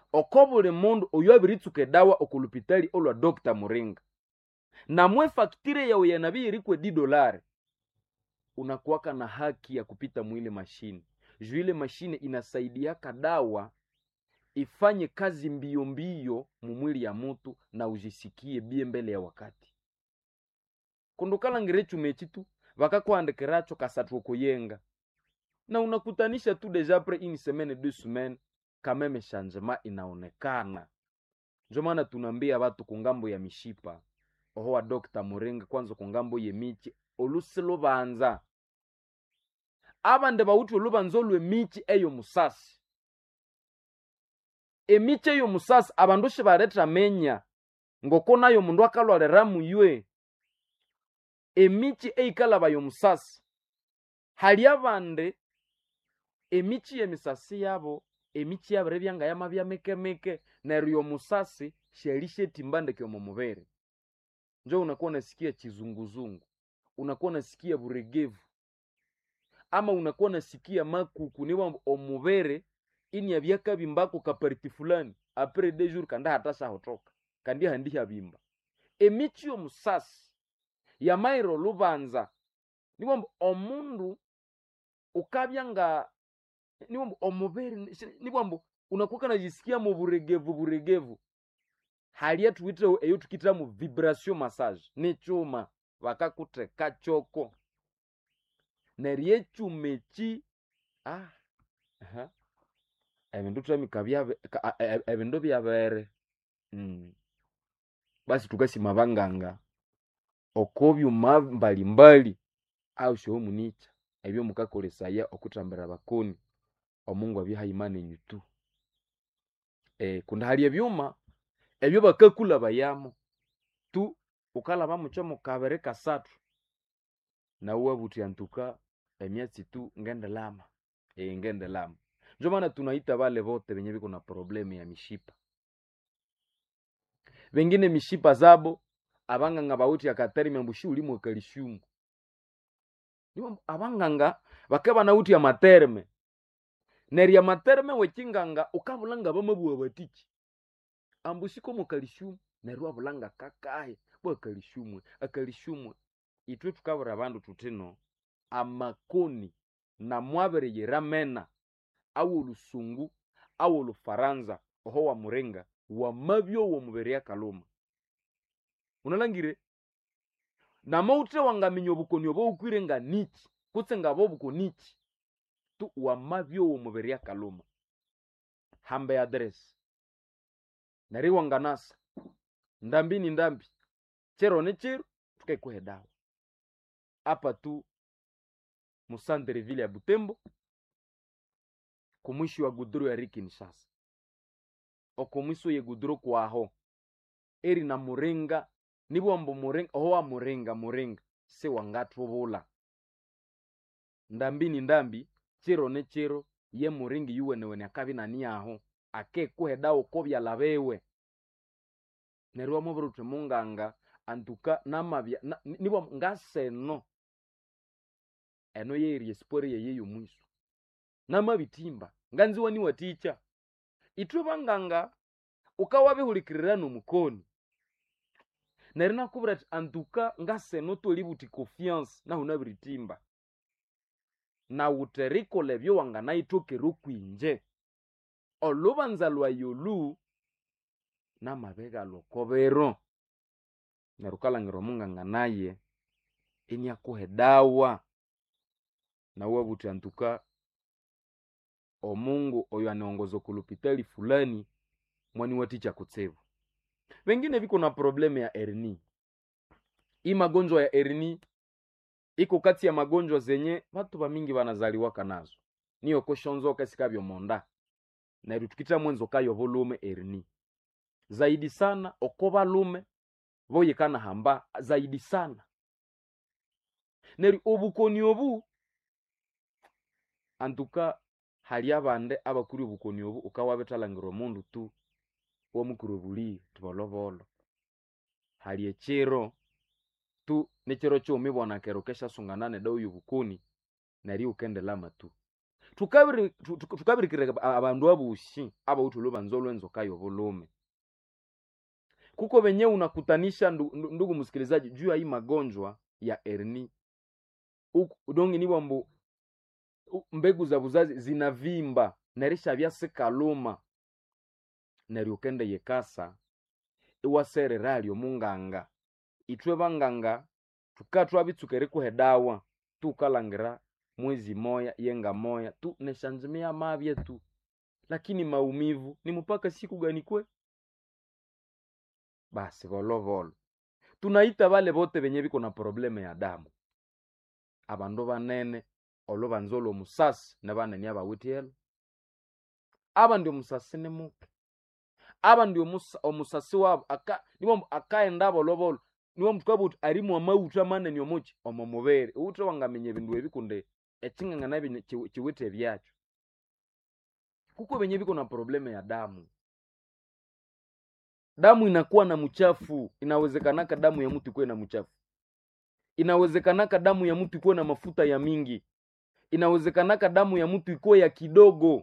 oko buli mundu oyo abiritsuka edawa okulupitali olwa dr muringa namwe faktire yawe yanabiyirikwe di dolari unakuwaka na haki ya kupita mwile mashine juu ile mashine inasaidiaka dawa ifanye kazi mbio mbio mumwili ya mutu na ujisikie bie mbele ya wakati kundukalangire chume chitu vakakuandikiracho kasatu kuyenga na unakutanisha tu deja pre une semaine deux semaines kameme changement inaonekana njo maana tunaambia watu kungambo ya mishipa oho wa dr muringa kwanza kungambo yemichi olusi lubanza abande bawuthi olubanza olwemichi eyo musasi emichi eyo musasi abandu shibaleta menya ngoko nayo mundu akalwalira muywe emichi eikalaba yomusasi hali abande emichi yemisasi yabo emichi yabo rebyanga yamabya mikemike neryo yomusasi sheli shetimbandeke omu mubere njo unakuwa unasikia chizunguzungu unakuwa unasikia buregevu ama unakuwa unasikia makuku niwa omubere ini abyakabimbako kapariti fulani apres de jour kandi hatashahotoka kandi handi habimba emichi yomusasi yamairo lubanza niwamba omundu ukabya nga niwamba omubere niwamba unakuwa kanajisikia mu buregevu buregevu hali atuwiteho eyo tukita mu vibration massage ni chuma vakakuteka choko neryo echuma echi ah aha ebindu twamika byabe ka- a- e- ebindu byabere mm. basi tukasima banganga oko byuma mbalimbali au shoho municha ebyo mukakolesaya okutambira abakoni omungu abyahayimana enyu tu eh, kundi hali ebyuma ebyo bakakulaba tu ukalaba mucho mukabere kasatu nawe wabuti antuka emyatsi tu ngendelama e, ngendelama njo maana tunaita vale vote venye viko na problemu ya mishipa vengine mishipa zabo abanganga bauti akaterime mbushi ulimwe kalisiumu Niwo abanganga bakaba nauti ya materme nerya materme wekinganga ukabulanga bamabua batiki ambusiko mu kalisiumu neryo wabulanga kakahe bwa kalisiumwe akalisiumwe itwe tukabura abandu tutino amakoni na mwabere yeramena au olusungu au olufaranza oho wa murenga wamabyo wo mubere ya kaluma unalangire namautre wangaminya obukoni obo ukwire nga niki kutse nga bo bukonichi tu wamabyo wo mubere ya kaluma hambe adresi nari wanganasa ndambi ni ndambi chero ne chero tukaikuhe dawa apa tu musandere vile ya butembo kumwishi wa guduro ya rikinshasa okomwiso ye guduro kwaho eri na murenga nibwambo murenga oho wa murenga murenga se wangatubula ndambi ni ndambi chero ne chero ye muringi yuwenewene akabi nani aho akekuhe dawa ko byalabewe neryo wamubwira uthi munganga antuka namabya na- ni- nibwa ngaseno eno yeeri esipori yeye yomwiso namabitimba nganziwa niwaticha itwe banganga ukawabihulikirira nomukoni neryo nakubwira ati antuka ngaseno toli buti confiance nahu nabiritimba nawute rikola ebyo wanganayitokera okwinje olubanza lwayi olu namabega lwokobero neryo ukalhangira omunganga naye iniakuha dawa nawe buti antuka omungu oyo anaongoza kulupitali fulani mwaniwaticha kutsibu vengine viko na problemu ya erni hii magonjwa ya erni iko kati ya magonjwa zenye vatu vamingi vanazaliwaka nazo niyo koshonzoka sikavyo monda neryo tukita mwenzo kayo volume erni zaidi sana oko valume voyekana hamba zaidi sana neryo obukoni obu antuka hali abande abakuri obukoni obu ukawabithalangira omundu tu womukuru obuliyo tibolobolo hali ekiro tu nekiro kyomi bwana kero keshasungana nedawa yobukoni neryo ukendelama tu tukabiri tu- tu- tukabirikire aba- abandu abushi abawuthulu banza olwenzoka yobulume kuko venye unakutanisha ndu, ndu, ndugu msikilizaji juu ya hii magonjwa ya erni dongi ni wambu u- mbegu za buzazi zinavimba nerisha byasikaluma neryo ukende yekasa iwaserera alyo munganga itwe banganga tukatwa bitsuka erikuha dawa tukalangira mwezi moya yenga moya tu neshanjimia mabye tu lakini maumivu ni mpaka siku gani kwe basi volovolo tunaita vale vote venye viko na probleme ya damu abandu banene olo banzola omusasi ne banene abawithielo aba ndi omusasi ni muke aba ndi omusa- omusasi wabo aka nibo akaenda bolobolo niwo muthu uti arimu amawutha manene omuki omo mubere uwuthe wangamenya ebindu ebi kundi ekingangana binye- ki- kiwithe ebyakyo kuko benye biko na probleme ya damu damu inakuwa na mchafu inawezekanaka damu ya mtu ikuwe na mchafu inawezekanaka damu ya mtu ikuwe na mafuta ya mingi inawezekanaka damu ya mtu ikuwe ya kidogo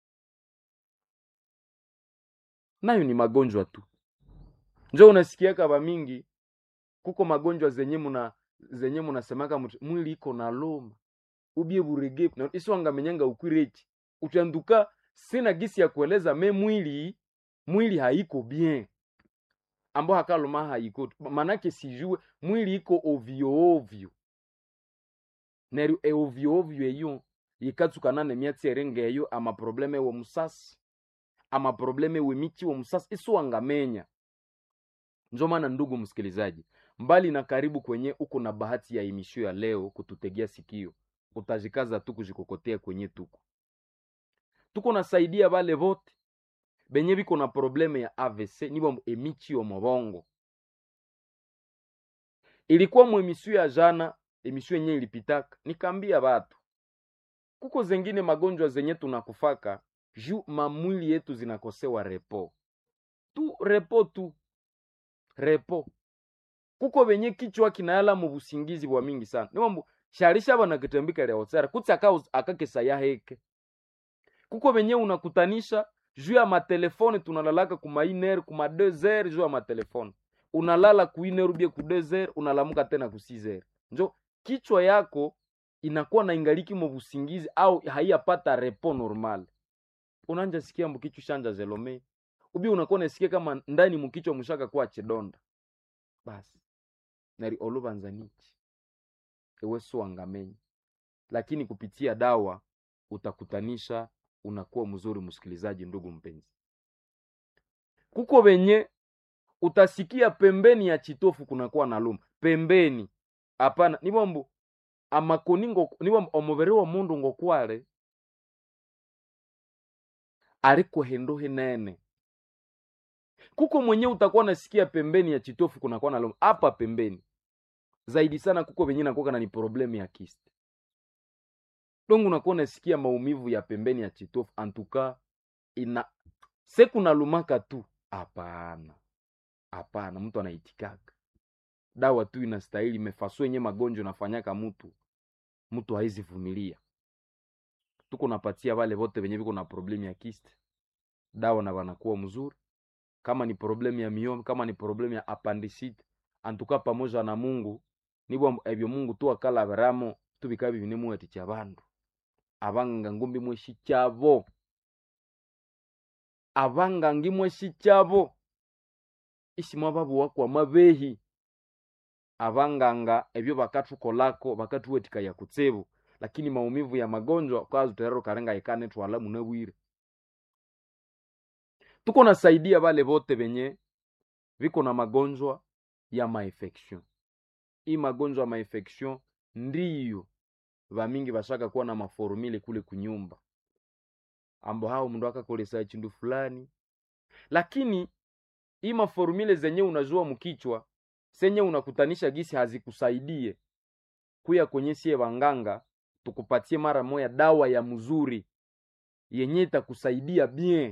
nayo ni magonjwa tu njo unasikiaka ba mingi kuko magonjwa zenye muna zenye munasemaka muti mwili iko na loma ubie burege na isiwangamenyanga ukwirechi utanduka sina gisi ya kueleza me mwili mwili haiko bien ambo hakaloma haiko manake sijue mwili iko ovyo ovyo neryo eovyo ovyo eyo yikatsukana nemyatsi eringa eyo amaprobleme ewo musasi amaprobleme wemichi wo musasi isiwangamenya njo maana ndugu msikilizaji mbali na karibu kwenye uko na bahati ya emisio ya leo kututegea sikio utajikaza tu kujikokotea kwenye tuko tuko nasaidia bale vote benye biko na probleme ya avc nibo emichi yo mobongo ilikuwa mu emisio ya jana emisio yenye ilipitaka nikaambia batu kuko zengine magonjwa zenye tunakufaka juu mamwili yetu zinakosewa repo tu repo tu repo kuko benye kichwa kinayala mu busingizi bwa mingi sana niwambu sharisha bana kitembika leo tsara kutsi aka akakesa ya heke kuko benye unakutanisha juu ya matelefone tunalalaka kuma iner kuma 2 juu ya matelefone unalala ku iner ubie ku 2 unalamuka tena ku 6 njo kichwa yako inakuwa na ingaliki mu busingizi au haiyapata repo normal unanja sikia mkichwa shanja zelome ubi unakuwa nasikia kama ndani mkichwa mushaka kwa chedonda basi nari olubanzanichi ewe suangamenyi lakini kupitia dawa utakutanisha unakuwa mzuri msikilizaji ndugu mpenzi kuko wenye utasikia pembeni ya chitofu kunakuwa na luma pembeni hapana nibombu amakoni ngo nibombu omubiri wa mundu ngokwale ariko hendo hinene kuko mwenye utakuwa nasikia pembeni ya chitofu kunakuwa na luma hapa pembeni zaidi sana kuko venye nakuwa na ni problemu ya kiste dongo unakuwa nasikia maumivu ya pembeni ya chitofu antuka ina se kuna lumaka tu hapana hapana mtu anaitikaka dawa tu inastahili mefaso yenye magonjwa nafanyaka mtu mtu haizi vumilia tuko napatia wale wote venye viko na problemu ya kiste dawa na wanakuwa mzuri kama ni problemu ya miome kama ni problemu ya appendicite antuka pamoja na mungu nibwo ebyo mungu tu akalaberamo tubika bibine muweti kya bandu abanganga ngumbi mweshi kyabo abanganga imweshi kyabo isimwa babuwa kwa mabehi abanganga ebyo bakathukolako bakathuwetika ya kutsibu lakini maumivu ya magonjwa kwazu terero karenga ikane twala munabwire tuko nasaidia bale bote benye viko na magonjwa ya mainfection hii magonjwa ya mainfection ndiyo vamingi vashaka kuwa na maformile kule kunyumba ambo hao mndu akakolesa chindu fulani lakini hii maformile zenye unajua mkichwa senye unakutanisha gisi hazikusaidie kuya kwenye sie wanganga tukupatie mara moya dawa ya mzuri yenye itakusaidia bien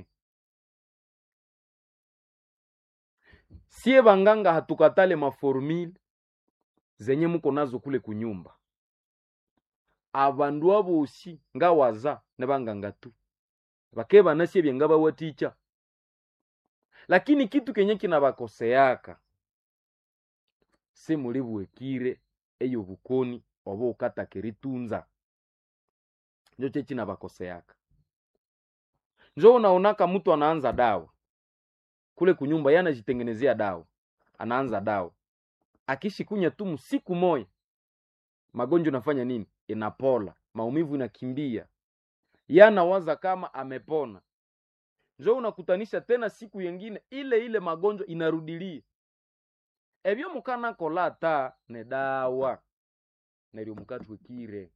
sie wanganga hatukatale maformile zenye muko nazo kule kunyumba abandu abosi ngawaza nebanganga tu bake banasye byenga bawaticha lakini kitu kenye kinabakoseaka simuli bwekire eyo bukoni oba ukataka eritunza njo che chinabakoseaka njo unaonaka mtu anaanza dawa kule kunyumba ye anajitengenezea dawa anaanza dawa akishikunya tu msiku moya magonjwa nafanya nini inapola maumivu inakimbia ye anawaza kama amepona njo unakutanisha tena siku yengine ile ile magonjwa inarudilia ebyo mukanakola ata ne dawa neryo mukatwekire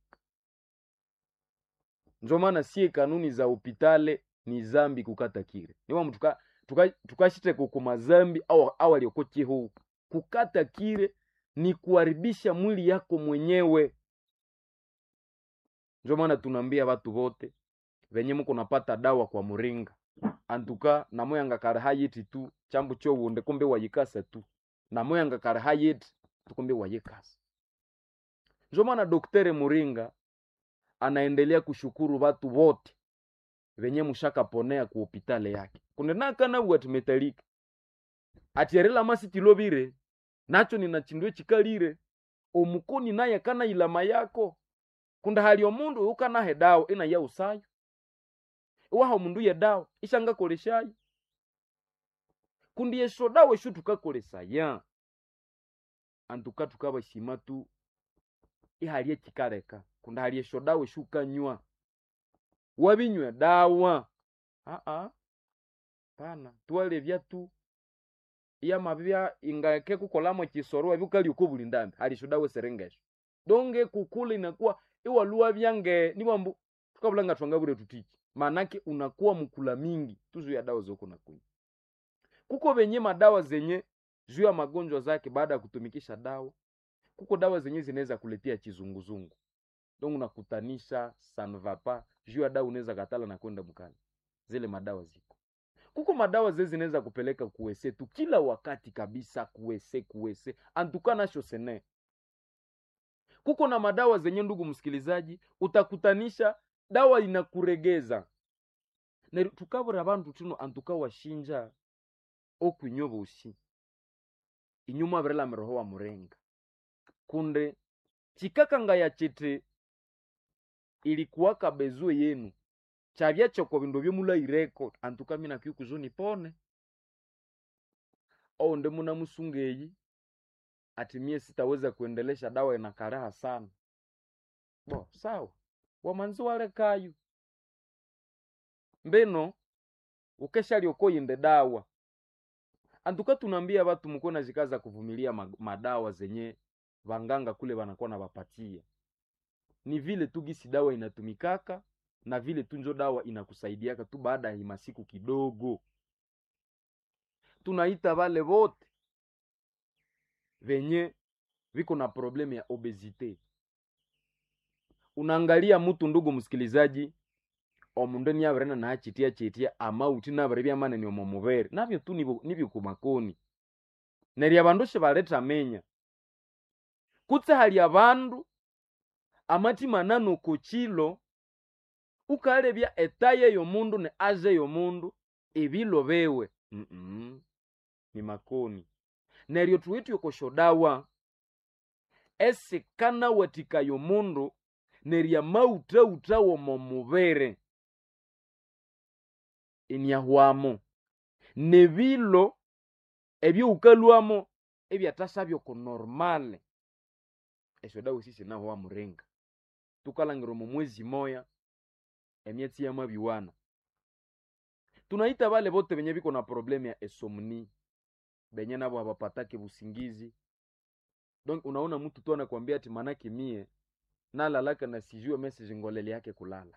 njo maana sie kanuni za upitale ni zambi kukata kire niwa mtu tukashite tuka kukuma zambi au awalioko chihu kukata kire ni kuharibisha mwili yako mwenyewe njo maana tunaambia watu wote venye muko napata dawa kwa muringa antuka namoyanga kari hayiti tu chambu chowunde kumbe wayikasa tu namoyanga kari hayiti tukumbe wayikasa njo maana doktere muringa anaendelea kushukuru watu wote venye mushakaponea ku hopitale yake kunenakana bwati metalika atierela masitilobire nacho ninachindwe chikalire omukoni naye kana ilama yako kunda hali omundu ukanahe dawa ina ya usayo iwaha omundu ye dawa ishangakoleshayo kundi yesho dawa eshu tukakolesaya antuka tukabashima tu ihali echikaleka kunda hali esho dawa eshu ukanywa wabinywa dawa aa pana twalevya tu iyamabibya ingake kukolamo chisoro ebyukali uko buli ndambi hali esho dawa eserengesho donge kukula inakuwa iwaluwa byange nibambu tukabulanga twanga bure tutichi manake unakuwa mkula mingi tuzu ya dawa zoko nakunywa kuko venye madawa zenye juu ya magonjwa zake baada ya kutumikisha dawa kuko dawa zenye zinaweza kuletea chizunguzungu donc unakutanisha sanvapa juu ya dawa unaweza katala na kwenda mkali zile madawa ziko kuko madawa zile zinaweza kupeleka kuwese tu kila wakati kabisa kuwese kuwese antuka nasho sene kuko na madawa zenye ndugu msikilizaji utakutanisha dawa inakuregeza na tukabura bantu tuno antuka washinja okwinywa bosi inyuma abirela miroho wa murenga kunde chikakangaya chiti ilikuwaka bezue yenu chavya choko bindu byomulaireko antuka mina kyukuzuni pone ou ndi muna musungeyi ati mie sitaweza kuendelesha dawa inakaraha sana bo sawa wamanzi walekayo mbeno ukeshaliokoyinde dawa antuka tunaambia batu mkuwe na zikaza kuvumilia madawa zenye vanganga kule wanakuwa na wapatia ni vile tu gisi dawa inatumikaka na vile tu njo dawa inakusaidiaka tu baada ya masiku kidogo tunaita vale vote venye viko na problemu ya obesite unaangalia mutu ndugu msikilizaji omundu niavirena nachitia chitia amauti naviri vyamaneni omo muvere navyo tu nivyo kumakoni nerya vandu shivaleta menya kutse hali avandu amati manano kochilo ukalevya etaye yomundu ne aze yomundu evilo vewe mm -mm. ni makoni neryo tuwitye okoshodawa esikana watika yomundu nerya mautauta womo muvere inyahwamo nevilo ebyoukalwamo ebyatasabya oko normale esyo dawa sisi nahwa murenga tukalangira omo mwezi moya emyetsi yamabiwana tunaita vale vote venye viko na problemu ya esomni benye navo havapatake busingizi donc unaona mtu tu anakwambia ati manake mie nalalaka na sijue message ngolele yake kulala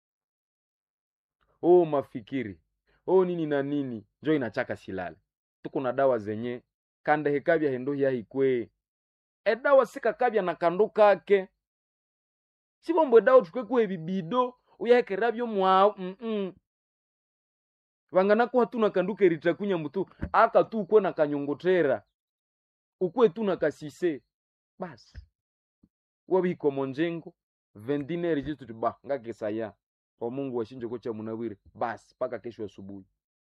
oh mafikiri oh nini na nini njo inachaka silale tuko na dawa zenye kande hekavya hendo yahikwee edawa sikakavya na kandu kake sivombo edawa tukwekuwa ebibido uyahekeravyo mwao mm -mm. vanganakuha tuna kandu keritakunya mutu aka tu ukwe na kanyongotera ukwe tu na kasise basi wabihikomo njengo vendineri chitu ti ba ngakisaya omungu washinjeko cha munawire basi paka kesho asubuhi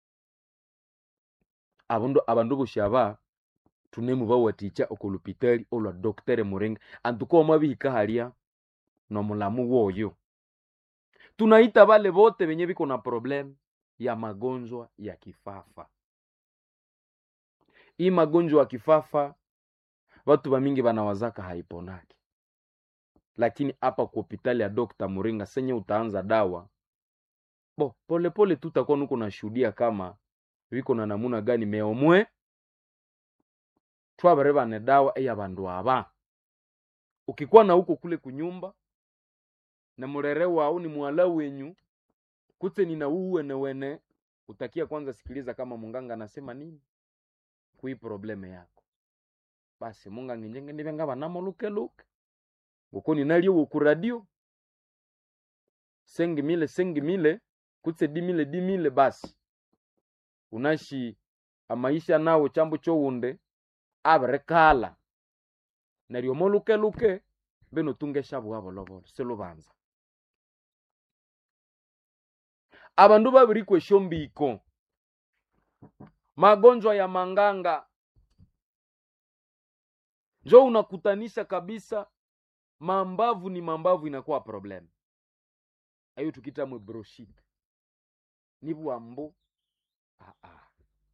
abandu abandu boshi aba tunemu bawaticha okulupitali olwa doktere muringa antuko omwabihika halya nomulamu woyo tunaita bale bote benye biko na problem ya magonjwa ya kifafa hii magonjwa ya kifafa watu bamingi banawazaka haiponaki lakini hapa ku hopitali ya dokta muringa senye utaanza dawa bo polepole tu utakuwa nuko nashuhudia kama viko na namuna gani meomwe twabare bane dawa eya bandu aba ukikuwa na huko kule kunyumba na murere wao ni mwala wenyu kutse nina uwene wene utakia kwanza sikiliza kama munganga anasema nini kui probleme yako basi munganga njenge ndibe ngaba namolukeluke nguko ninalio woku radio sengi mile sengi mile kutse dimile dimile basi unashi amaisha nawo chambo chowunde abirekala neryo molukeluke beno tungesha bwabolobolo silubanza abandu babiri kweshombiko magonjwa ya manganga njo unakutanisha kabisa mambavu ni mambavu inakuwa problem ayo tukita mwe broshite ni bwambu ah, ah.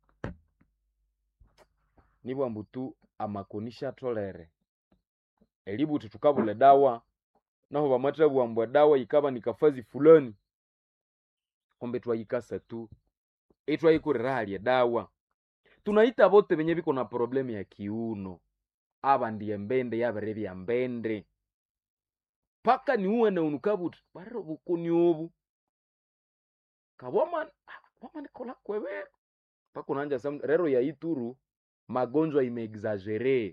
ni bwambu tu amakonisha tolere elibuti tukabule dawa naho bamata bwambwa dawa ikaba nikafazi fulani kombe twayikasa tu etwayikorera halya dawa tunaita bote benye biko na problemu ya kiuno aba ndiye mbende yabere bya mbende paka niuwene unukabuti barero bukuni obu kaboma wama nikola kwebero paka unanja sam rero ya ituru magonjwa imeexagere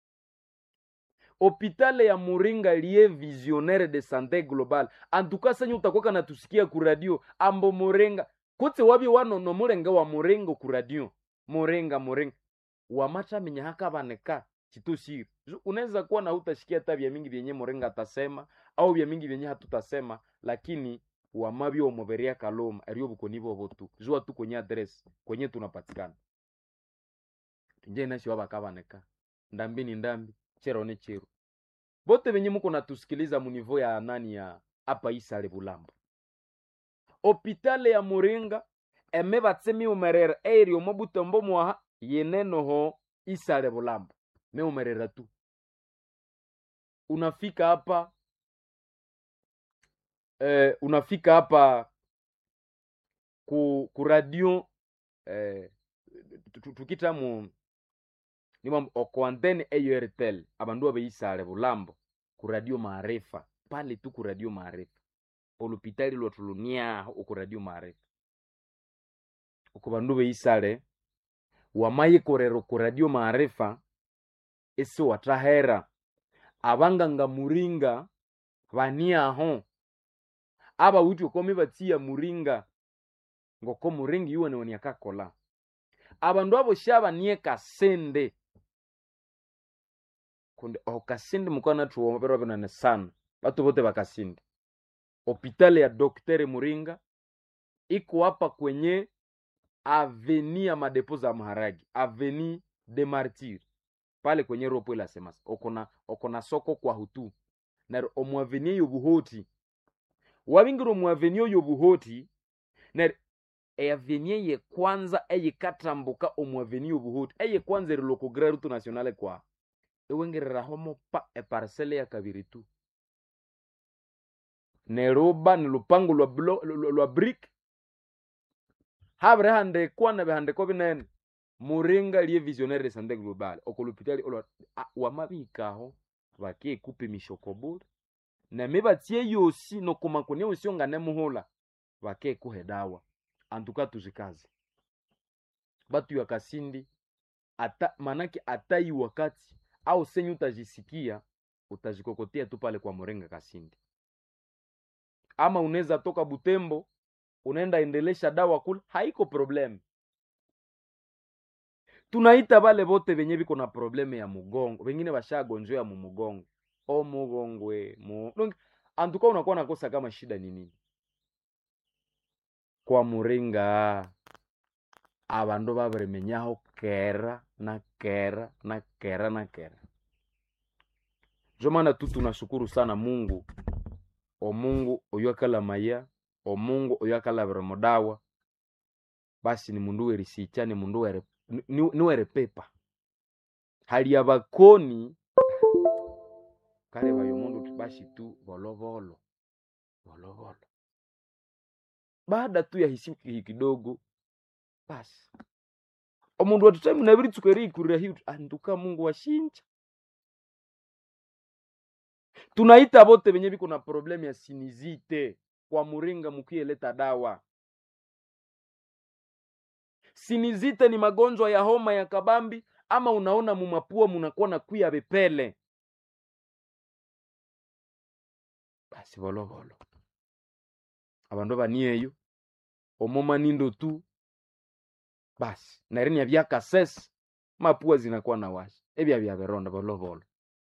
hopitale ya muringa liye visionnaire de santé global antuka senye utakwaka natusikia ku radio ambo murenga kutse wabi wanono murenga wa murengo ku radio murenga murenga wamachamenya hakabaneka chitushiri unaweza kuwa na hutashikia hata vya mingi vyenye murenga atasema au vya mingi vyenye hatutasema lakini wamabyo omoberia kaloma erio bukoni bobo tu jua tu kwenye address kwenye tunapatikana nje nashi wabakabaneka ndambi ni ndambi chero ni chero bote benye muko natusikiliza munivo ya nani ya apa isale bulambo hopitale ya muringa eme batsemi umerera eri omo butombo mwaha yenenoho isale bulambo me umerera tu unafika hapa eh, unafika hapa ku, ku radio eh, tukita mu nimam okoantene eyoertel abandu abeisale bulambo ku radio maarifa pale tu ku radio maarifa olupitali lwatuluniaho oku radio maarifa oku bandu beisale wamayikorera ku radio maarifa esi watahera abanganga muringa baniaho abawiti okomi batsiya muringa ngoko muringa iwenewani akakola abandu abo shabanie kasende kundi okasindi mukwana tuwomerwa binene sana batu bote bakasindi hopitali ya doktere muringa iko hapa kwenye aveni ya madepo za maharagi aveni de martir pale kwenye ropo ila semasa okona okona soko kwa hutu na omwaveni eyo buhoti wabingira omwaveni oyo buhoti na eaveni eye kwanza eyikatambuka omwaveni obuhoti eye kwanza erilokogera rutu nationale kwa ewengereraho mopa eparsele ya kabiri tu neruba ni lupango lwa, blo, lwa, lwa brick habire handekwa na bihandiko binene muringa liye visionnaire de santé globale okolupitali olwa wamabikaho bakekupimisha okobule neme batye yosi nokomakoni yosi ongane muhula bakekuhe dawa antuka tuzikazi batu ya kasindi ata manake atai wakati au senyu utajisikia utajikokotea tu pale kwa murenga kasindi ama unaweza toka butembo unaenda endelesha dawa kule haiko problem tunaita bale bote benye biko na probleme ya mugongo bengine bashagonjwa mu mugongo o mugongwe mu donc antuka unakuwa nakosa kama shida ni nini kwa muringa abandu babiremenyaho kera na kera na kera na kera njo maana tu tunashukuru sana mungu omungu oyo akalamaya omungu oyo akalabira mudawa basi ni mundu werisicha ni mundu were ni- ni- niwerepepa hali ya bakoni kale bayo mundu tu basi tu volovolo volovolo baada tu ya hisi hi kidogo basi omundu watutami nabirituka eriikurira hiu anduka mungu washinja tunaita bote benye biko na problemu ya sinizite kwa muringa mukieleta dawa sinizite ni magonjwa ya homa ya kabambi ama unaona mumapua munakuwa na kuya vipele basi volovolo abandu banieyo omoma nindo tu basi narinia byakasesi mapua zinakuwa na washi ebya bya vironda volovolo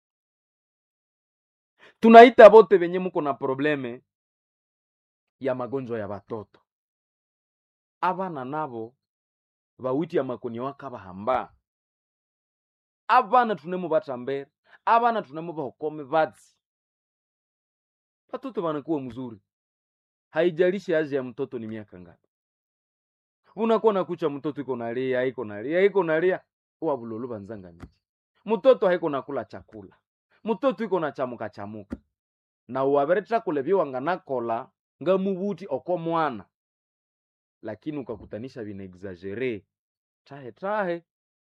tunaita bote benye muko na probleme ya magonjwa ya batoto abana nabo bawiti amakoni wakabahamba abana tunemu batambere abana tunemu bahokome batsi batoto banakuwa mzuri haijalishi aje ya mtoto ni miaka ngapi unakuwa nakucha mtoto iko nalia iko nalia iko nalia wabulolo banzanga miji mtoto haiko nakula chakula mtoto iko na chamuka chamuka na uwabere chakula byowanganakola nga mubuti oko mwana lakini ukakutanisha vina exagere tahe tahe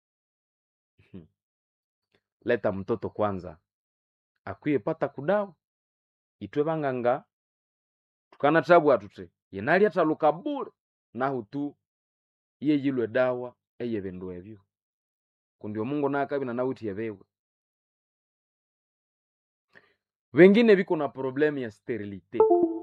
leta mtoto kwanza akwiye pata kudawa itwe banganga tukana tabu atute yenali ataluka bure nahu tu iye yilwe dawa eye bindu ebyo kundi omungu nakabina nawutiye bewe wengine biko na problemu ya sterilite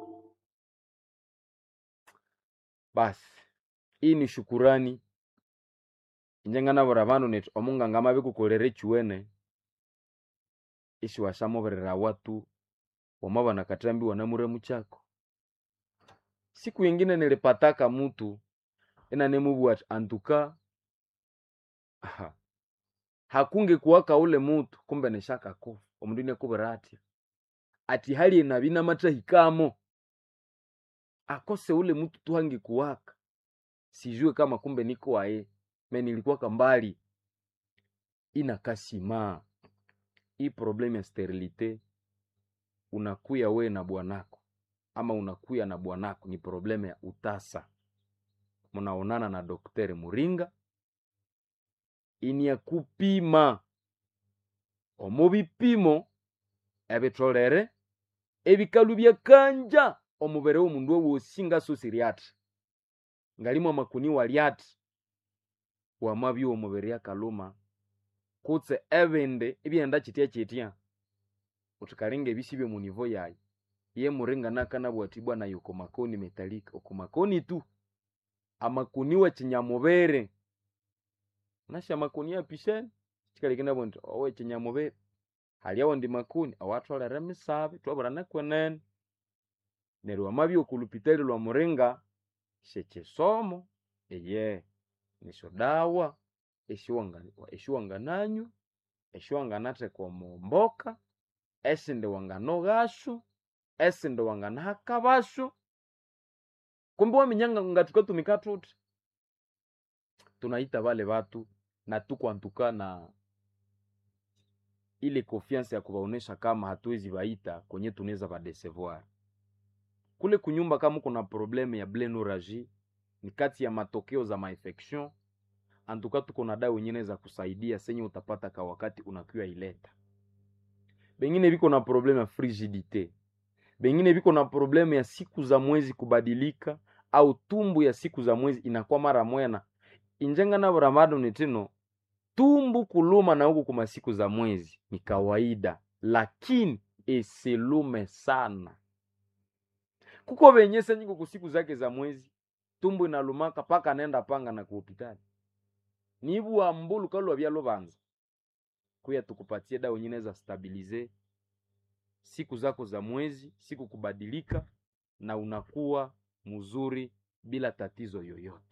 basi hii ni shukurani injenganabura bandu neti omunganga mabikukolere chiwene ishi washamoberera watu wamabana katambi wanamuremu chako siku yingine nilipataka mutu ena nemubwati antuka aha, hakunge kuwaka ule mutu kumbe nishaka kufa omundu nekubira atya ati hali enabina matahikamo akose ule mutu tuhangi kuwaka sijue kama kumbe niko wae me nilikuwaka mbali inakasima hii problemu ya sterilite unakuya we na bwanako ama unakuya na bwanako ni problemu ya utasa munaonana na dokteri muringa ini ya kupima omu bipimo ebitolere ebikalu byakanja omubere w'omundu owosi ngaso siriati ngalimu amakuni waliati wamabya omubiri akaluma kutse ebindi ebyenda kitya kitya utikalinga ebisi munivo yayi ye muringa nakanabwatibwa nayo okomakoni metalika okomakoni tu amakuni wekinyamubere nasha amakuni apishene kikalikindabwo nti owekinyamubere haliawo ndi makuni awatholere emisabe twabura nekwenene neryo wamabya okulupitali lwa muringa shekisomo eye nisyo dawa eshiwanga- eshiwangananywa eshiwanganatheka omumboka esindi wanganoghasu esindi wanganahakabasu kumbe waminyanga nga tukatumika tuti tunaita vale vatu na tukwantuka na ile confiance ya kuvaonesha kama hatuwezi vaita kwenye tunaweza vadesevoir kule kunyumba kama kuna probleme ya blenuragie ni kati ya matokeo za mainfection antuka tuko na dawa nyingine za kusaidia senye utapata ka wakati unakiwa ileta bengine viko na probleme ya frigidite bengine viko na probleme ya siku za mwezi kubadilika au tumbu ya siku za mwezi inakuwa mara mwena injenga na buramado nitino tumbu kuluma na huku kuma siku za mwezi ni kawaida lakini isilume sana kuko venye senyiko kusiku zake za mwezi tumbu inalumaka paka nenda panga na kuhopitali nibuwa mbulu kalwa byalo banza kuya tukupatie dawa nyine za stabilize siku zako za mwezi siku kubadilika na unakuwa mzuri bila tatizo yoyote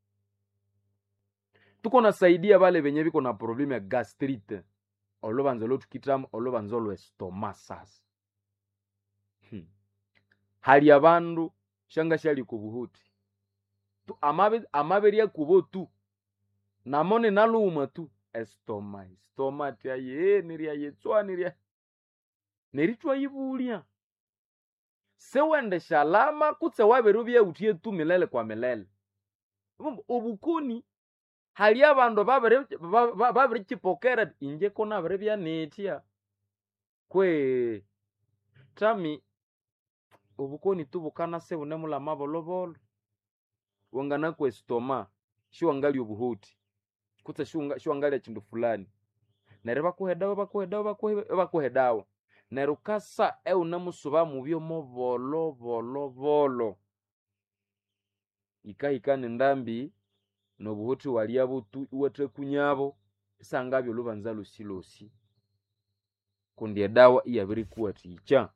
tuko nasaidia vale venye viko na problemu ya gastrite olovanza lotukitamu olovanza olwestoma sasa hmm. hali ya vandu shanga shali kuvuhuti tu amave amaveria kuvo tu namone naluma tu estoma estoma tyaye niriyayetswa niriya neritwa yivulya sewende shalama kutse wavere vyautie tu milele kwa milele Vumba, obukoni hali avandu vavirichipokera inje kona viri vyanetya kwe tami obukoni tubukana se bune mulama volovolo wangana kwestoma shiwangali obuhuti kutse shiwanga- shiwangalya chindu fulani neryo bakuhedawo bakuhedawo bakuhe- bakuhedawo neryo ukasa eunemusuba mubyomo volo volo volo ikahikana endambi nobuhuthi walya butu iwathekunyabo isangabya olubanza losilosi kundi edawa iyabirikuwathikya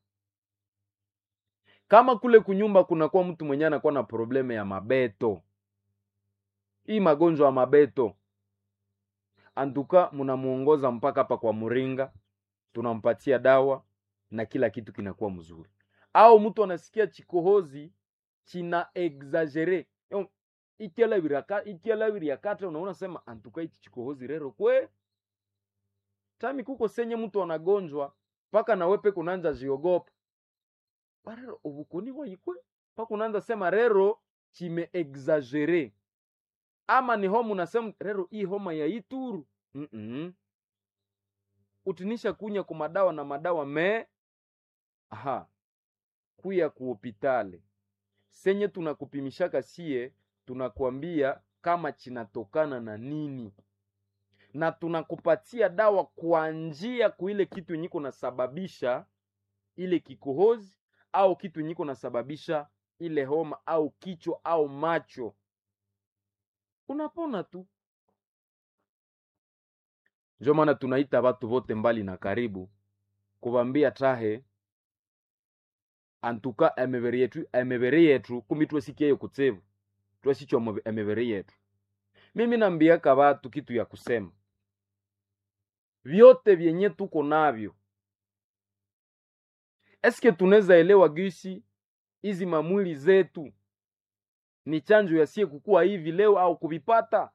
kama kule kunyumba kunakuwa mtu mwenye anakuwa na probleme ya mabeto hii magonjwa ya mabeto antuka munamuongoza mpaka hapa kwa muringa tunampatia dawa na kila kitu kinakuwa mzuri au mtu anasikia chikohozi china exagere Yo, ikyalabiraka- ikyalabiryakata unaona sema antuka ichi chikohozi rero kwe tami kuko senye mtu anagonjwa mpaka nawepe kunanja ziogopa barero ubukoni bwaikwe mpaka unaanza sema rero chime exagere ama ni homa unasema rero hii homa ya ituru Mm-mm. utinisha kunya ku madawa na madawa me aha kuya ku hopitale senye tunakupimishaka sie tunakwambia kama chinatokana na nini na tunakupatia dawa kwa njia kuile kitu yenye kunasababisha ile kikohozi au kitu yenye kunasababisha ile homa au kichwa au macho unapona tu ndio maana tunaita watu vote mbali na karibu kuvambia tahe antuka emebere yetu emebere yetu kumi twesikie kutsevu twesichwa emebere yetu mimi nambiaka watu kitu ya kusema vyote vyenye tuko navyo eske tunaweza elewa gisi hizi mamwili zetu ni chanjo yasie kukua hivi leo au kuvipata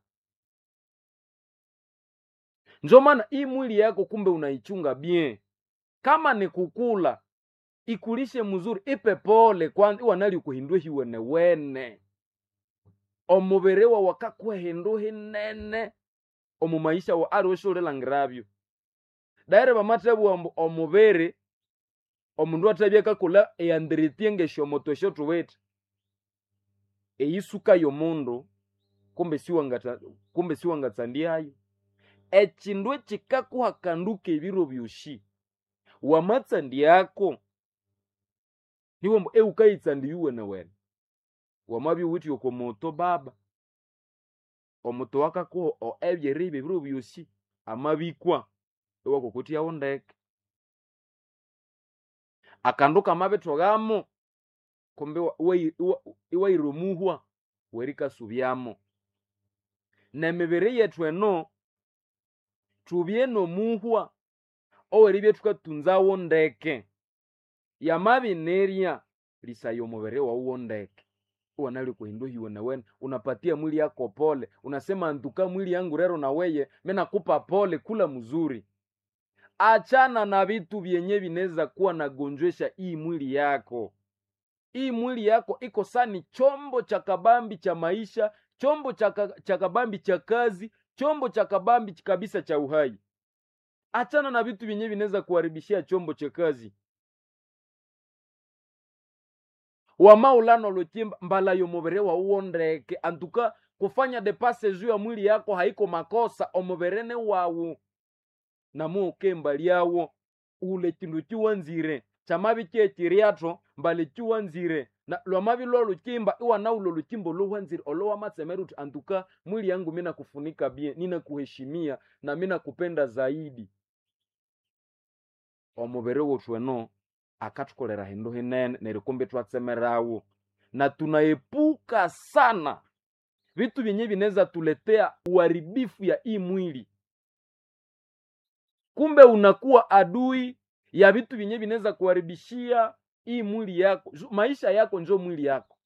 njo maana hii mwili yako kumbe unaichunga bien kama ni kukula ikulishe mzuri ipe pole kwanza iwanali kuhindwe hiwene wene omubere wa wakakwehindu hinene omu maisha wa ali weshulilangiravyo daire bamatebu ombu omubere omundu atabya kakula eyandiritie ngeshomoto esho tuwete eyisuka yomundu kumbe siwangata kumbe siwangatsandiayo echindu echikakuhakanduka ebiro byoshi wamatsandiako niwombo eukayitsandi yuwene wene wamabya uwithe oko moto baba omuto wakakuho o ebyeribe ebiro byosi amabikwa ewakokotyawo ndeke akandu kamabithogamo kumbe wa- iwai- iwa- iwaira omuhwa werikasubyamo nemibiri yethu eno tubye nomuhwa oweribya thukatunzawo ndeke yamabinerya lisaya omubiri wawuwo ndeke uwanali kuhindwa hiwe nawene unapatia mwili yako pole unasema ntuka mwili yangu rero na weye menakupa pole kula mzuri achana na vitu vyenye vinaweza kuwa nagonjwesha hii mwili yako hii mwili yako iko sani chombo cha kabambi cha maisha chombo cha ka- cha kabambi cha kazi chombo cha kabambi ch- kabisa cha uhai achana na vitu vyenye vinaweza kuharibishia chombo cha kazi wamaulano lochimba mbala yomubere wawuwo ndeke antuka kufanya depase juu ya mwili yako haiko makosa omuberene wawu namuukemba lyawo ule chindu chiwanzire chamabi chechiriato mbali chiwanzire na lwamabi lwo luchimba iwanaulo luchimbo luwanzire olowamatsemera uti antuka mwili yangu mina kufunika bien nina kuheshimia na mina kupenda zaidi omubere wothu eno akathukolera hindu hinene neryo kumbe twatsemerawo na tunaepuka sana vitu vyenye vinaweza tuletea uharibifu ya hii mwili kumbe unakuwa adui ya vitu vyenye vinaweza kuharibishia hii mwili yako Ju- maisha yako njo mwili yako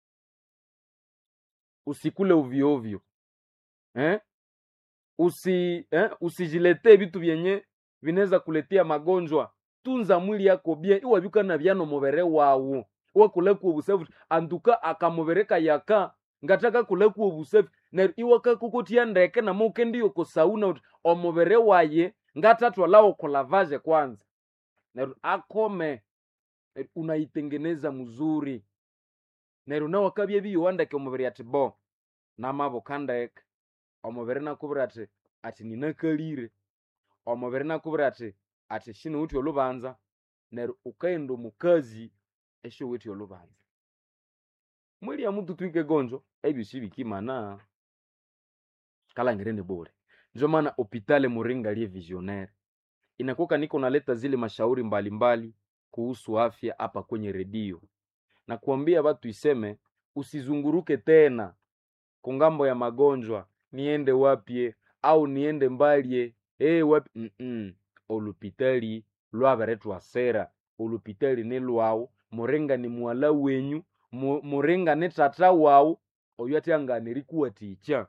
usikule ovyoovyo eh? usi eh? usijiletee vitu vyenye vinaweza kuletea magonjwa tunza mwili yako bien iwabikana byano mubere wawu iwakulekuwa obusafi antuka akamubereka yaka ngataka kulekuwa obusafi neryo iwakakukutia ndeke namukendiyo kusauna uti omubere waye ngatatwalawo kulavaje kwanza neryo akome neryo unaitengeneza mzuri neryo nawakabya biyowandeke omubiri ati bo namabuka ndeke omubiri nakubwira ati ati ninakalire omubiri nakubwira ati ati shinawuthi olubanza neryo ukaghenda omukazi esyowithi olubanza mwili ya mutu twike gonjo ebyosi bikimana kalangire ni bure ndio maana hopitale muringa liye visionaire inakuwa niko naleta zile mashauri mbalimbali mbali kuhusu afya hapa kwenye redio na kuambia watu iseme usizunguruke tena kungambo ya magonjwa niende wapye au niende mbalye hey, wapi Mm-mm. olupitali lwaberetwa sera olupitali ni lwawu muringa ni mwala wenyu mu- muringa ni tata wawu oyo atyanganiri kuwatikya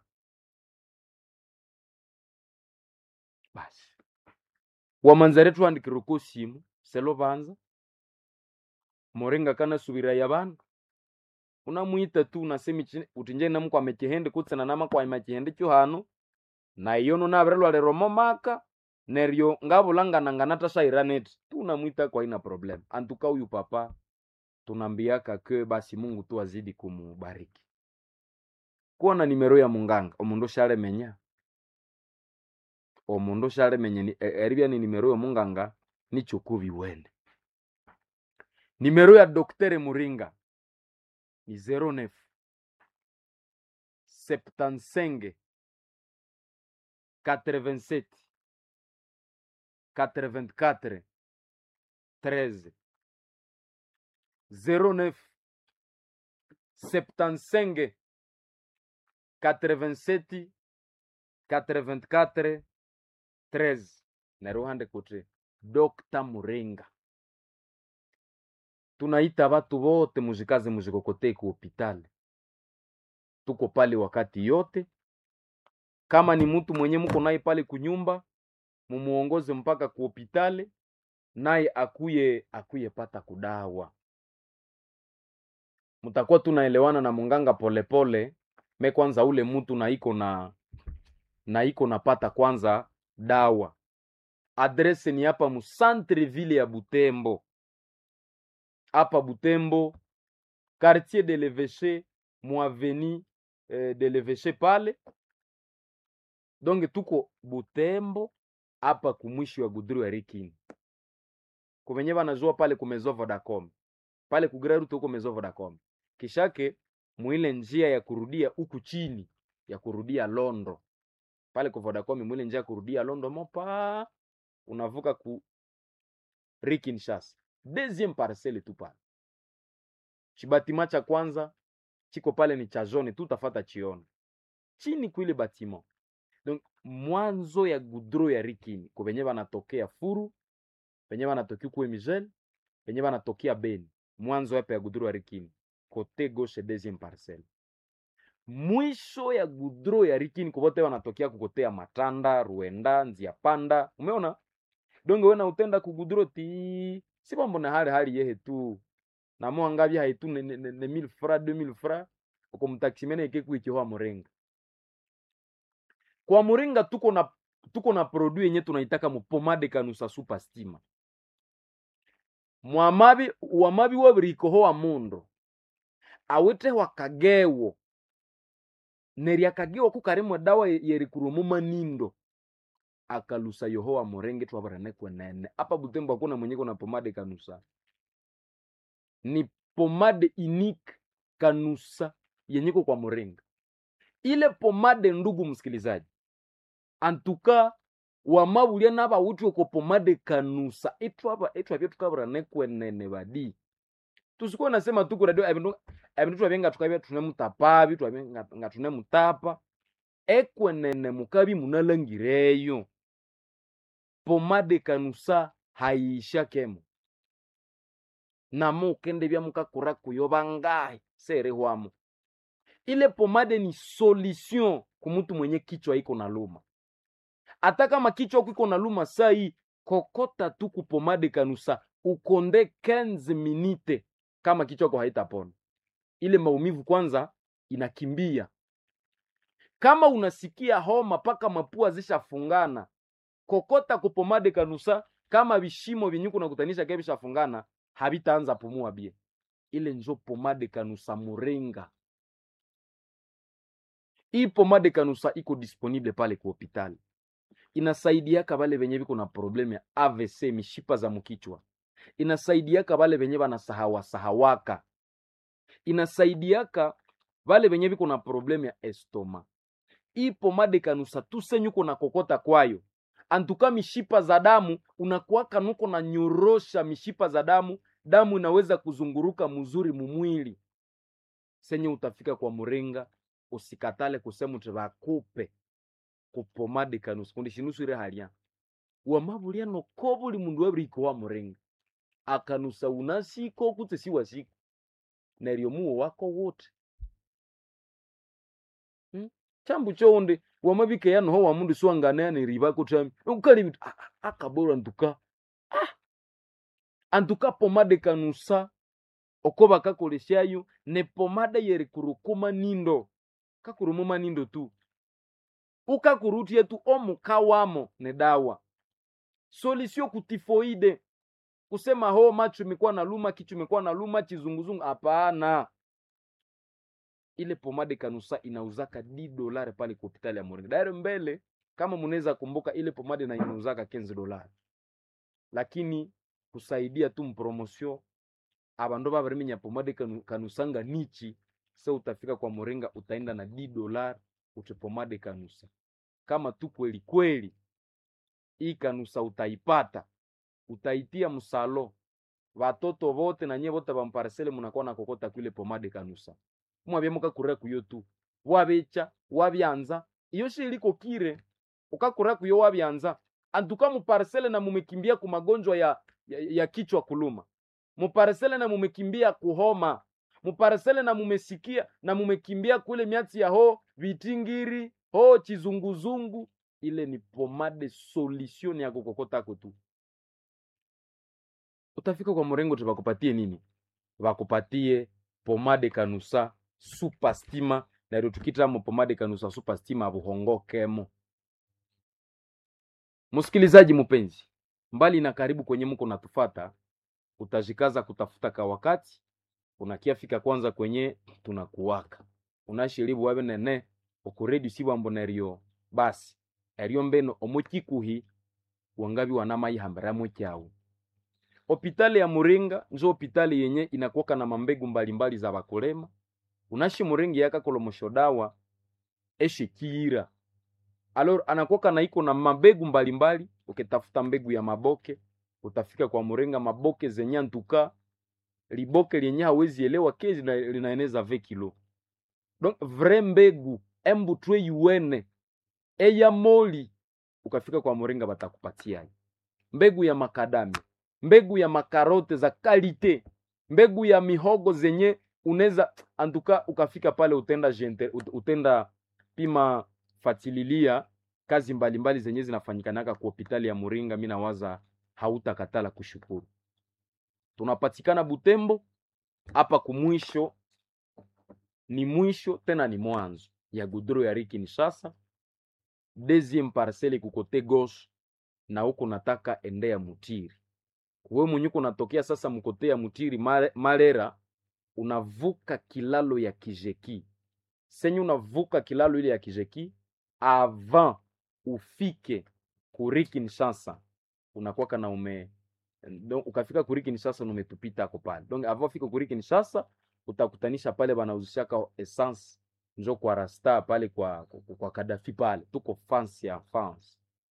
basi wamanzare twandikira ko simu selo banza muringa kanasubira ya bandu unamwita tu unasemi chine- uti nje namukwame chihende kutsena namakwama chihende cho hano na iyo nunavirelwalero maka neryo ngavulangana natasairaneti tu unamwita kwa ina problem antuka huyu papa tunambiaka ke basi mungu tu azidi kumubariki kuona nimero ya munganga omundu shalemenya omundu shalemenya ni- e- eribya ni nimero ya munganga nichokubi wene nimero ya doktere muringa ni 09 75 87 84 13 09 75 87 84 13 neruhande kuti dr muringa tunaita watu wote muzikaze muzikokotei ku hopitali tuko pale wakati yote kama ni mtu mwenye mko naye pale kunyumba mumuongoze mpaka ku hopitali naye akuye akuye pata kudawa mtakuwa tunaelewana na munganga polepole me kwanza ule mtu na iko na na iko napata kwanza dawa adrese ni hapa mu centre ville ya butembo hapa butembo quartier de l'eveche mu aveni eh, de l'eveche pale donc tuko butembo hapa kumwishi wa gudru ya rikini kuvenye vanazua pale kumezo vodacom pale kugraruto huko mezo vodacom kishake mwile njia ya kurudia huku chini ya kurudia londo pale ku vodacom mwile njia ya kurudia londo mopa unavuka ku rikinshas deuxième parcelle tu pale chibatima cha kwanza chiko pale ni cha jaune tu utafata chiona chini kuile batiment donc mwanzo ya gudro ya rikini ku venye vanatokea furu venye vanatokea kuwe migel venye vanatokea beni mwanzo hapa ya gudro ya rikini kote gauche deuxième parcelle mwisho ya gudro ya rikini kuvote wanatokea kukotea matanda ruenda nzia panda umeona donge wena utenda kugudro ti si mambo na hali hali yehe tu namuangavi haitu ne, ne, ne, ne mille fra deux mille fra uko mtaksimene ikekuikihoa murenga kwa muringa tuko na tuko na produit yenye tunaitaka mupomade kanusa super stima mwamabi wamabi wabirikohoa mundu awite wakagewo nerya kagewo kukarimwe dawa ye- yerikurumu manindo akalusa yohowa murenge twabarane kwenene apa butembo hakuna mwenye kuna pomade kanusa ni pomade unique kanusa yenyiko kwa muringa ile pomade ndugu msikilizaji antuka wamabulya nabawuthi oko pomade kanusa itwaba itwabye tukabura nekwenene badi tusikuwa nasema tuku radio ebindu ebindu twabye nga tukabya tunemutapabi twabye nga- nga tunemutapa ekwenene mukabi munalangireyo pomade kanusa hayisha kemo namo ukendebya mukakura kuyo bangahi serehwamo ile pomade ni solution kumutu mwenye kichwa iko na luma hata kama kichwa iko na luma sai kokota tu kupomade kanusa ukonde 15 minute kama kichwa ko haitapona ile maumivu kwanza inakimbia kama unasikia homa paka mapua zishafungana kokota kupomade kanusa kama vishimo vyenye kunakutanisha ke vishafungana havitaanza pumua bie ile njo pomade kanusa murenga hii pomade kanusa iko disponible pale ku hopitali inasaidiaka vale venye viko na problemu ya avc mishipa za mkichwa inasaidiaka vale venye vanasahawa sahawaka inasaidiaka vale venye viko na problemu ya estoma hii pomade kanusa tusenyuko na kokota kwayo antuka mishipa za damu unakuwaka nuko na nyorosha mishipa za damu damu inaweza kuzunguruka mzuri mumwili senye utafika kwa muringa usikatale kusema uti vakupe kupomade kanusa kundi shinusu ire halya wamabulya noko buli mundu wabiriko wa muringa akanusa unasiko kutse siwasiko neryo muwo wako wote hmm? chambu chonde wamabike yanoho wamundu siwangane yaneriba kutami ukali bitu ah, ah, akabora ntuka ah. antuka pomade kanusa oko bakakolesyayo ne pomade yeri kurukuma nindo kakurumuma nindo tu ukakurutie tu omuka wamo ne dawa solisio kutifoide kusema ho macho imekuwa na luma kichwa imekuwa na luma chizunguzungu hapana ile pomade kanusa inauzaka di dolari pale kwa hospitali ya Moringa. Daire mbele kama mnaweza kumbuka ile pomade na inauzaka 15 dolari. Lakini kusaidia tu mpromosio abandu babarimenya pomade kanu, kanusanga nichi se utafika kwa Moringa utaenda na di dolari uche pomade kanusa. Kama tu kweli kweli hii kanusa utaipata utaitia msalo watoto vote na nyie vote bamparsele munakuwa na kokota kwile pomade kanusa mwabye mukakura kuyo tu wabecha wabyanza iyo shi iliko kire ukakura kuyo wabyanza antuka muparsele na mumekimbia ku magonjwa ya, ya, ya kichwa kuluma muparsele na mumekimbia kuhoma muparsele na mumesikia na mumekimbia kule miatsi ya ho vitingiri ho chizunguzungu ile ni pomade solution ya kukokotako tu utafika kwa mrengo tubakupatie nini bakupatie pomade kanusa super stima nairo tukitamo pomade kanusa super stima buhongokemo msikilizaji mpenzi mbali na karibu kwenye mko natufata utajikaza kutafuta ka wakati unakiafika kwanza kwenye tunakuwaka unashiribu wabe nene okuredi sibambo neryo basi eryo mbeno omukikuhi wangabi wanamayihambiramo kyawu hopitali ya muringa njo hopitali yenye inakuwaka na mambegu mbalimbali za bakulema unashi muringi yakakolomosho dawa eshikiira alor anakuwaka na iko na mabegu mbalimbali ukitafuta mbegu ya maboke utafika kwa muringa maboke zenye ntuka liboke lenye hawezi elewa ke lina- linaeneza ve kilo donc vrai mbegu embutwe yuene eya moli ukafika kwa muringa batakupatia mbegu ya makadami mbegu ya makarote za kalite mbegu ya mihogo zenye unaweza antuka ukafika pale utenda gente, ut- utenda pima fatililia kazi mbalimbali mbali zenye zinafanyikanaka ku hopitali ya Muringa. Mi nawaza hautakatala kushukuru. Tunapatikana Butembo hapa kumwisho, ni mwisho tena ni mwanzo ya gudro ya Riki Kinshasa, deuxième parcelle kukote gauche, na huko nataka endea Mutiri we mwenye kunatokea sasa mkote ya Mutiri Mare- Marera, unavuka kilalo ya Kijeki senye unavuka kilalo ile ya Kijeki avant ufike kuri Kinshasa, unakwaka na ume donc ukafika kuri Kinshasa na umetupita ako pale. Donc avant ufike kuri Kinshasa utakutanisha pale banauzishaka essence njo kwa rasta pale kwa, kwa, kwa Kadafi pale tuko fans ya fans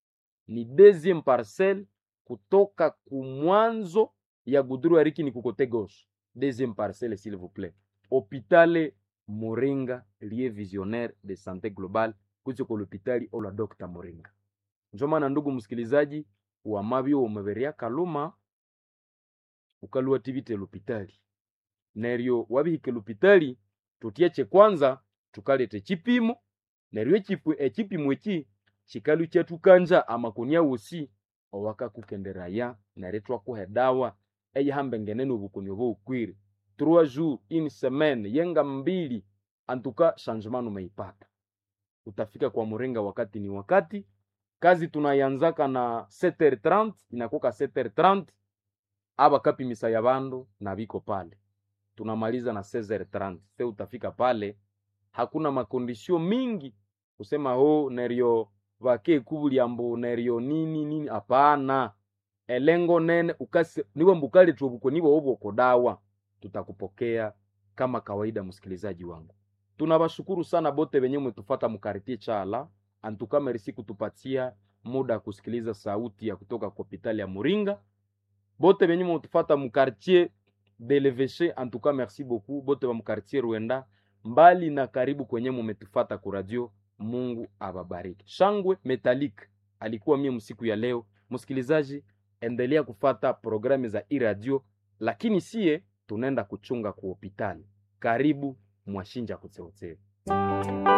ni deuxième parcelle kutoka kumwanzo ya guduru ya riki ni kukote gauche deuxième parcelle s'il vous plaît hopitale moringa lié visionnaire de santé globale kuchiko lopitali ola dr moringa njo maana ndugu msikilizaji wamabyo womeberia kaluma ukalua tivite lopitali neryo wabihike lopitali tutyeche kwanza tukalete chipimo neryo echipu echipimo eki chikalu kyatukanja amakonia wosi owakakukenderaya neryo twakuha edawa eyihambengene nobukonia oboukwire trois jours une semaine yenga mbili antuka changement umeipata utafika kwa muringa wakati ni wakati kazi tunayanzaka na 7h30 inakuka 7h30 aba kapimisa ya bandu na biko pale tunamaliza na 16h30 se utafika pale hakuna makondisio mingi kusema ho neryo vake kubulyambo neryo nini nini hapana elengo nene ukase niwe mbukali tuobuko niwe obwoko dawa tutakupokea kama kawaida msikilizaji wangu tunawashukuru sana bote benye mmetufata mkartie chala antuka merisi kutupatia muda ya kusikiliza sauti ya kutoka kwa hospitali ya muringa bote benye mmetufata mkartier de l'Evêché en tout cas merci beaucoup bote ba mkartier Rwenda mbali na karibu kwenye mumetufata ku radio Mungu ababariki shangwe metalik alikuwa mie msiku ya leo msikilizaji endelea kufata programu za iradio lakini sie tunaenda kuchunga ku hospitali karibu mwashinja kutseotseo